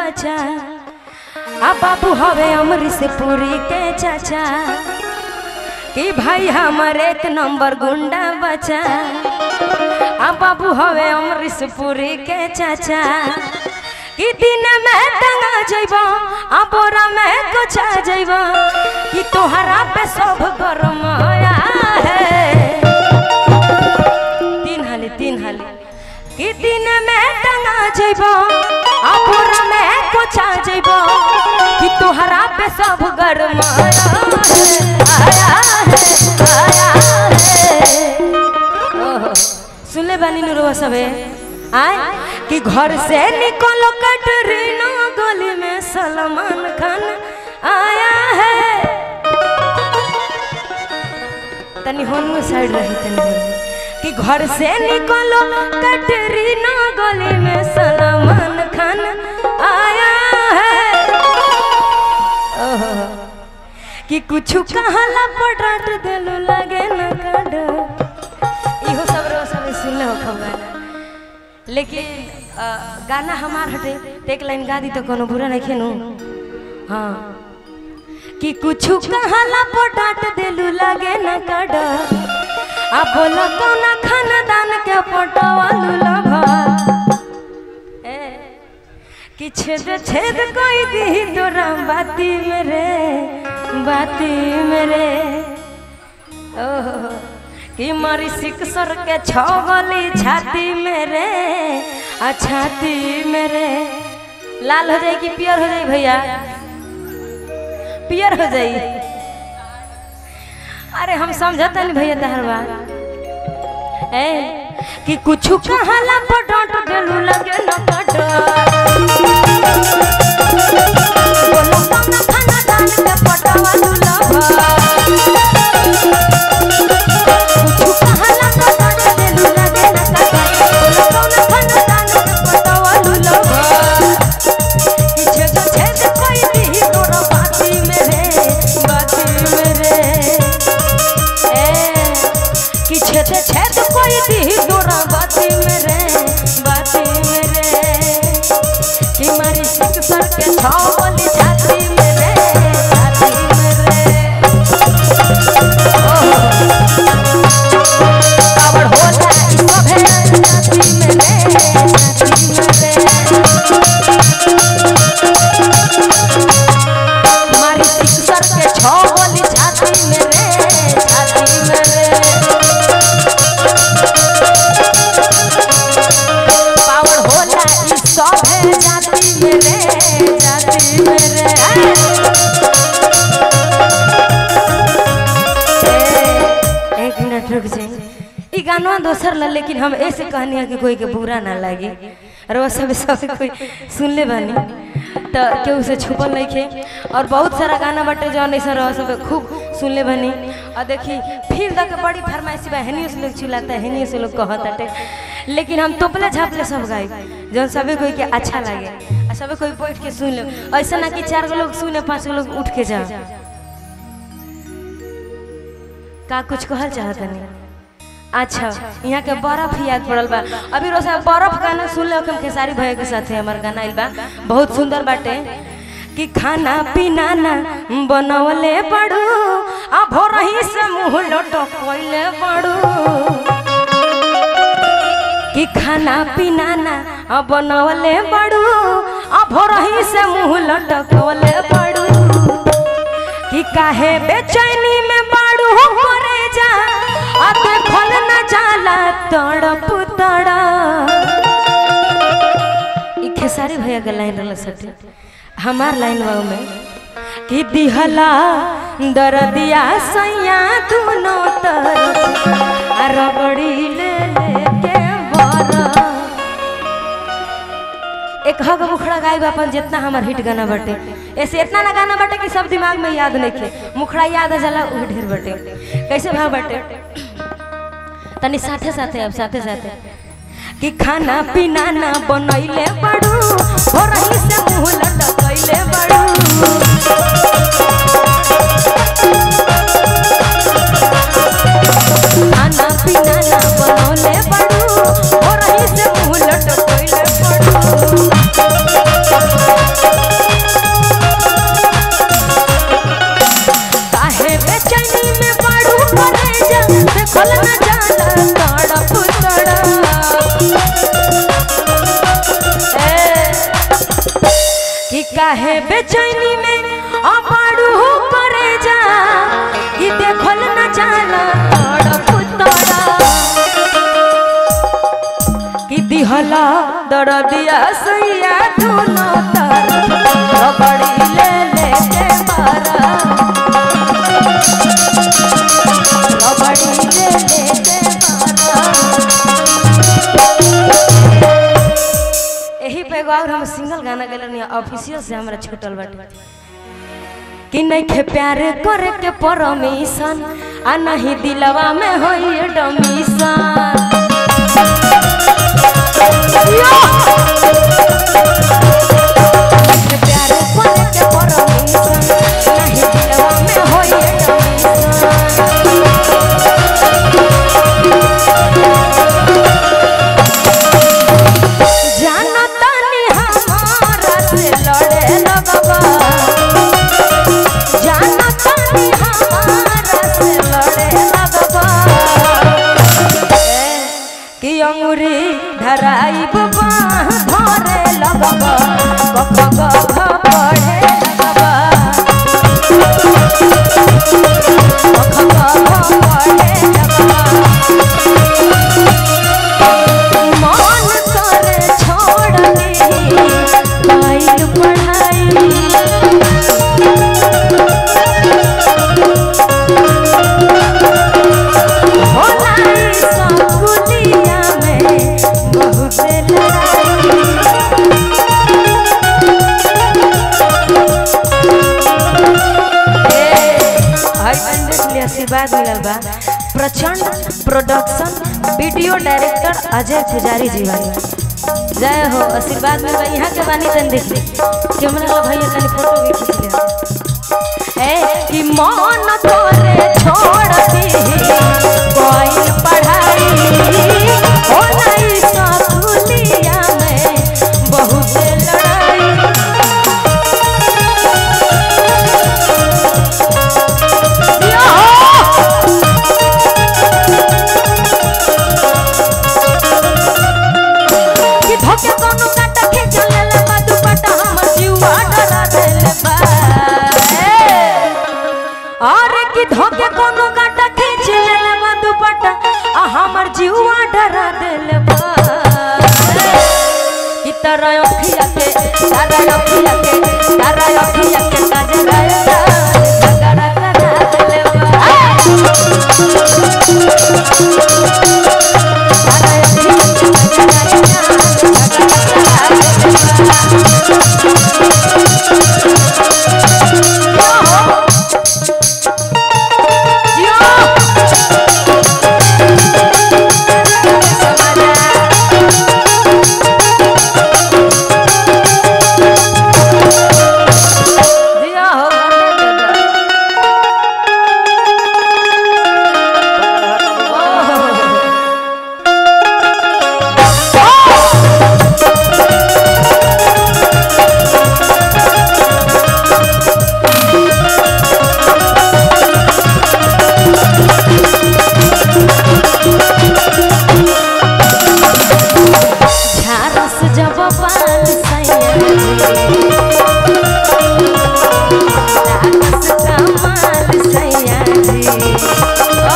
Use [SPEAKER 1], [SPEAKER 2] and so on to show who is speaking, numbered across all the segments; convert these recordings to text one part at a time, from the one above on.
[SPEAKER 1] बचा आ बाबू हवे अमरीश पुरी के चाचा कि भाई हमर एक नंबर गुंडा बचा आ बाबू हवे अमरीश पुरी के चाचा कि दिन में टंगा जइब आ बोरा में कोचा जइब कि तोहरा पे सब गरमाया है तीन हाली तीन हाली कि दिन में टंगा जइब आ बोरा में कोचा जइब कि तोहरा पे सब गरमाया है आया है आया है ओहो, सुनले बानी नुरवा सबे आय कि घर से निकलो कटरीना गली में सलमान खान आया है तनी होन साइड रही तनी होन। कि घर से निकलो कटरीना गली में सलमान खान आया है ओहो कि कुछ कहला पर डांट देलू लगे न काड इहो सब रो सब सुनले हो खबर लेकिन अ, गाना हमार हटे तो एक लाइन गा दी तो कोनो बुरा नहीं खेनू हाँ कि कुछ कहला पर डांट देलू लगे न काड आ बोला कौना खानदान के पटवालू लभा ए कि छेद छेद कोई दी तोरा बाती मेरे बाती मेरे ओहो कि मारी सिकसर के छगली छाती मेरे आ छाती मेरे लाल हो जाई कि पियर हो जाई भैया पियर हो जाई अरे हम समझता नहीं भैया तहर बात ए कि कुछ कहला पर डांट देलू लगे न कट बोलो कौना खाना दान के पटवालू लभा कुछ कहला पर डांट देलू लगे न कट बोलो कौना खाना दान के पटवालू लभा कि छेद छेद कोई दी तोरा बाती मेरे बाती मेरे ए कि छेद छेद कोई दी तोरा बाती मेरे बाती मेरे कि मारी सिक सर के छावली छाती मेरे छाती मेरे ओहो कावड़ होला ई सभे छाती मेरे छाती मेरे मारी सिक सर के छावली छाती मेरे छाती मेरे पावर होला ई सब है जाति मेरे जाति मेरे ए, एक मिनट रुक जाए ई गाना दोसर ला लेकिन हम ऐसे कहनी है कि कोई के बुरा ना लागे और वो सब सब कोई सुन ले बानी तो केहू से छुपल नहीं खे और बहुत सारा गाना बाटे जौन ऐसा रह सब खूब सुन ले बानी और देखी फिर तक बड़ी फरमाइशी बा हेनियो से लोग चिल्लाता है हेनियो से लोग कहताटे लेकिन हम तोपले झापले सब गाई जौन सबे कोई के अच्छा लागे और सबे कोई बैठ के सुन ले ऐसा ना कि चार गो लोग सुने पांच गो लोग उठ के जा का कुछ कहल चाहत नहीं अच्छा यहाँ के बर्फ याद पड़ल बा अभी रोज बर्फ गाना सुन ले हम खेसारी भैया के साथे हमार गाना आइल बा बहुत सुंदर बाटे कि खाना पीना ना बनवले पड़ू आ भोरही से मुंह लटकवले पड़ू कि खाना पीना ना आ बनवले पड़ू आ भोरही से मुंह लटकवले पड़ू कि काहे बेचैनी में बाड़ू करे जा आ देखल न जाला तड़प तड़ा ई खेसारी भैया के लाइन रहल सटे हमार लाइन बा में कि दिहला दरदिया सैया दुनो तरफ आ रगड़ी ले लेके बरा एक हग मुखड़ा गायब अपन जितना हमार हिट गाना बटे ऐसे इतना ना गाना बटे कि सब दिमाग में याद नहीं थे मुखड़ा याद आ जाला वो ढेर बटे कैसे भाव बटे तनी साथे साथे अब साथे साथे कि खाना पीना ना बनैले बड़ू हो रही से मुंह लटकैले बड़ू खाना पीना ना बनौले बड़ू हो रही से मुंह लटकैले बड़ू काहे बेचैनी में अबाड़ू करे जा कि देखल न जाला तड़प तड़ा कि दिहला दरदिया सैया दोनों तरफ रबड़ी ले ले के मारा रबड़ी ले ले के मारा यही पे एगो और हम सिंगल गाना गेलनी ऑफिसियल से हमरा छूटल बाटे कि नहीं खे प्यार करे के परमिशन आ नहीं दिलवा में होई डमिशन प्यार करे के परमिशन नहीं दिलवा में होई डमिशन जानो तानी हमारा से लड़े लगबा जानो तानी हमारा से लड़े लगबा ए, कि अंगुरी धराई बबा धरे लगबा गप गप पढ़े लगबा गप गप पढ़े लगबा मन करे छोड़ दे काइल पढ़ाई होला ई संकुलिया में बहुत लड़ाई आशीर्वाद मिलल बा प्रचंड प्रोडक्शन वीडियो डायरेक्टर अजय पुजारी जी बानी जय हो आशीर्वाद मिल यहाँ के बानी तन देख ली कैमरा वाला भैया तनी फोटो भी खींच ले ए कि मन तोरे छोड़ दी कोई पढ़ाई हो नहीं सकुलिया में बहुत लड़ाई यो कि धोके कोनो काटा के चलेला बा दुपट्टा हमर जीवा डरा देले बा अरे कि धोके कोनो काटा के चलेला बा दुपट्टा आ हमर जीवा डरा देले बा कि तारा अखिया के तारा अखिया के तारा अखिया के गजरा गजरा करा देले बा तारा अखिया के झारस जब पाल लागस कमाल सैयाजी ओ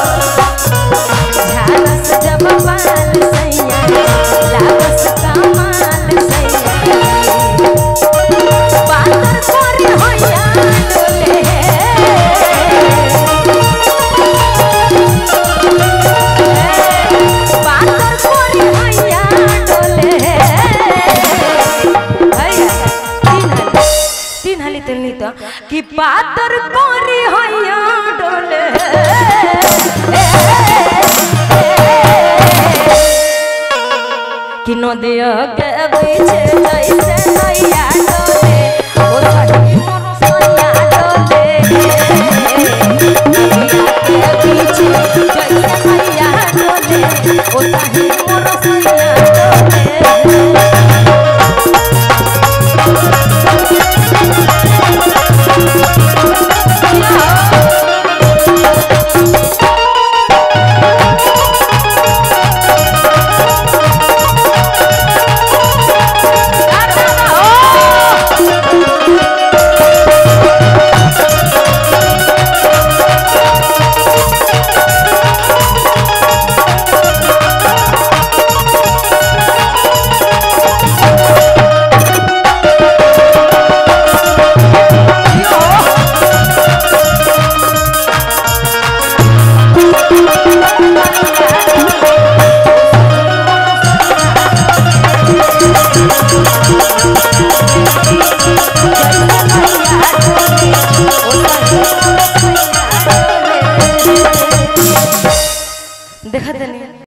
[SPEAKER 1] झारस जब पाल लागस कमाल सैयाजी पातर करे होया डोले पातर कोरी हैया डोले हैया तीन हाली तीन हाली तुलनी तो कि पातर कोरी हैया डोले कि नदिया के बीच जैसे नैया